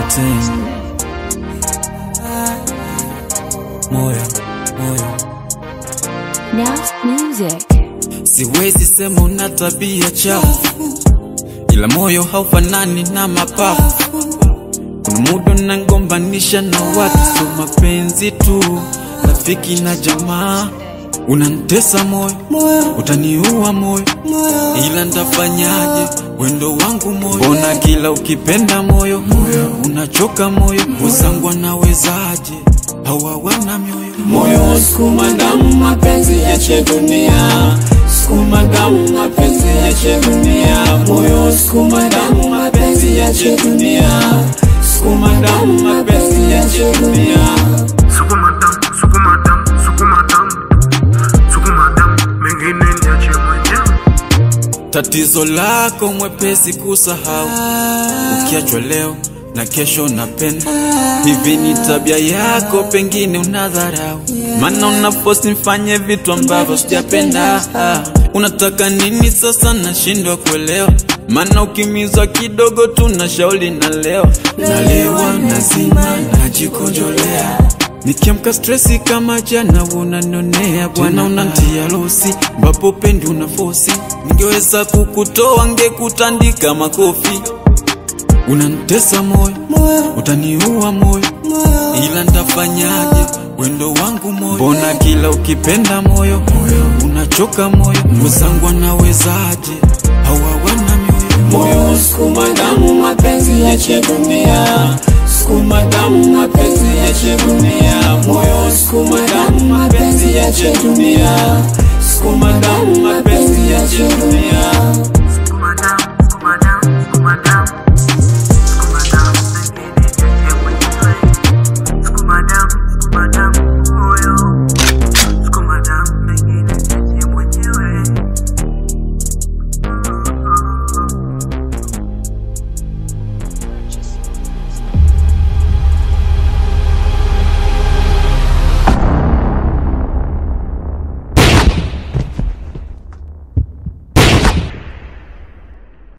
Ten. Moyo, moyo Now music. Siwezi sema una tabia chafu, ila moyo haufanani na mapafu. Kuna muda nangombanisha na watu, so mapenzi tu, rafiki na jamaa. Unantesa moyo, utaniua moyo, ila ndafanyaje? Wendo wangu moyo, mbona kila ukipenda moyo unachoka moyo, wenzangu anawezaje? Hawawana mioyo moyo sukuma damu mapenzi yache dunia sukuma damu mapenzi yache dunia moyo sukuma damu mapenzi yache dunia sukuma damu mapenzi yache dunia Sukuma damu, sukuma damu, sukuma damu, sukuma damu, mengine niache mwenyewe. Tatizo lako mwepesi kusahau, ukiachwa leo na kesho napenda. Hivi ni tabia yako, pengine unadharau, maana unaposti mfanye vitu ambavyo sijapenda. Unataka nini sasa? Nashindwa kuelewa, maana ukimizwa kidogo tu na shauli na leo nalewa, nazima, najikojolea Nikiamka stresi kama jana unanionea bwana, unantia losi ambapo pendi una fosi. Ningeweza kukutoa ngekutandika makofi. Unanitesa moyo, utaniua moyo, ila ndafanyaje? Wendo wangu moyo, mbona kila ukipenda moyo unachoka moyo, wenzangu anawezaje? Hawawana mioyo moyo sukuma damu mapenzi yache dunia sukuma damu mapenzi yache dunia moyo sukuma damu mapenzi yache dunia sukuma damu mapenzi yache dunia Sukuma damu, sukuma damu, sukuma damu,